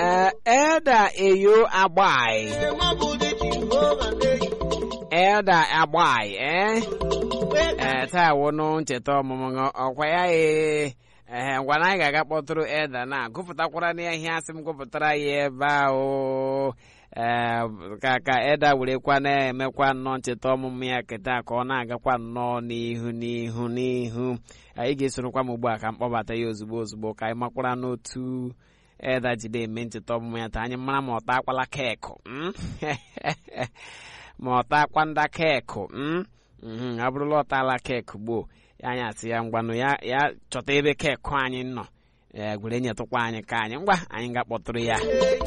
ee elda eyo agbai elda agbai ee ee taa wụnụ ncheta ọmụmụ gị, ọkwa ya ee ee ngwa na anyị ga-aga kpọtụrụ elda na gụpụtakwara na ihe asị m gụpụtara ya ebe ahụ ee ka ka elda werekwa na-emekwa nnọọ ncheta ọmụmụ ya keta ka ọ na-agakwa nnọọ n'ihu n'ihu n'ihu anyị ga-esorokwa m ugbu a ka m kpọbata ya ozugbo ozugbo ka anyị makwara n'otu elda jide eme ncheta ọmụmụ ya taa anyị mara ma ọ takwala keekụ mm? ma ọ takwa nda keekụ mm? mhm, ọ bụrụla ọ taala keekụ gboo ya anyị asị ya ngwanụ ya ya chọta ebe keekụ anyị nọ ee gwere nyetụkwa anyị ka anyị ngwa anyị ga-akpọtụrụ ya